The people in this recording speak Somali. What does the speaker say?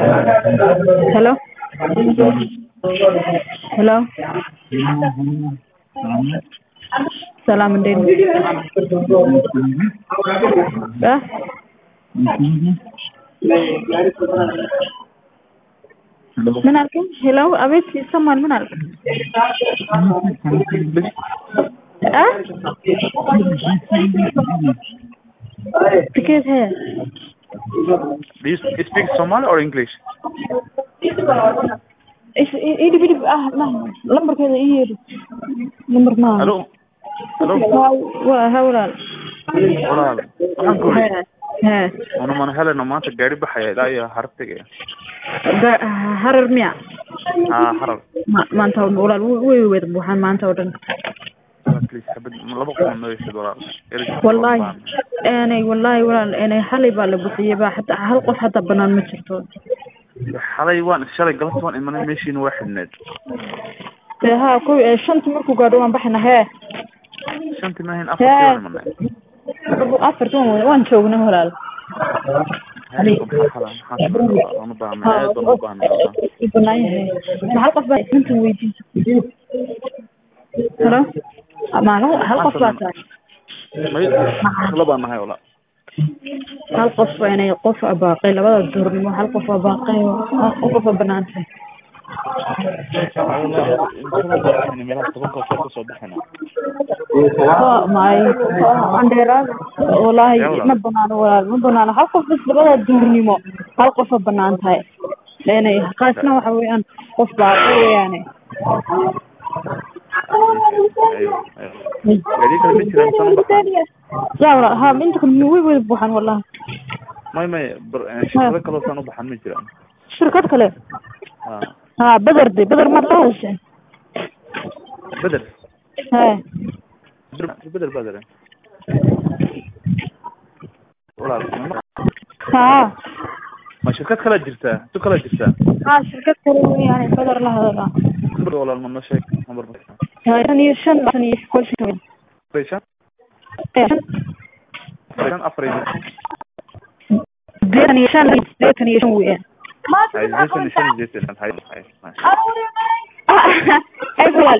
Hello? Hello? ሰላም እንዴት ነው? እ ምን አልከኝ? ሄሎ አቤት ይሰማል። ምን አልክ? እ ትኬት है Do you speak Somali or English? is idi bidi ah ma lambarkeeda ii yeedhi lambar ma Hello? Hello? waa ha walaal Walaal, waxaan ku he yidhi he una mana heleno maanta gaari baxaya ilaa iyo hartiga Ga- harar miya haa harar Ma- maanta walaal way wada buuxaan maanta oo dhan please habad laba qof noo yeeshid walaal Eris wallahi baan. eenay wallahi walaal eenay xalay baa la bixiyey baa xataa hal qof xataa banaan ma jirto xalay waan shalay galabta waan imanay meeshiina waa xidhneed dee haa kow ee shantii markuu gaadho waan baxayna hee shantii maahayn afartii waan imanay afartii waan wada- waan joognay walaal Hey, maxaa xala- maxaa sameynaa? Waan u baahnay, aad baan u baahnay walaal. u banaan yahay ma hal qof baa inta weydiisa halo ma hal hal qof baa tahay May- la baan nahay walaal. hal qof waa inay qof abaaqay labada duurnimo hal qof abaaqay hal qof waa banaan tahay Walaal, meelaha tobanka soo kasoo baxayna. waa maay andheeraada wallaahi Yaa walaal. ma banaano walaal ma banaano hal qof bas labada duurnimo hal qof waa banaan tahay inay qaasna waxa weeyaan qof baaqay weeyaane Aywa, aywa. Gaari kale ma jiraan, saan u baxnaa. yaa walaal ha inta kale way wada buuxaan wallahi May- may, bar- eh, shirkado kaloo saan u baxan ma jiraan. shirkad kale Haa. ha beder de beder maad la heshay Bedel. he Bedel, bedel. Walaal, ma- ha ma shirkad kala jirtaa tu kala jirtaa ha shirkad kale weeyaane beder la hadala number walaal ma noo sheeg number ma sheeg. shan iyo shan shan iyo kol shan Afar iyo shan afar iyo shan afar iyo shan sideetan iyo shan sideetan iyo shan weeyaan Hay, sideetan iyo shan iyo sideetan. Hay, hay, hay. ay walaal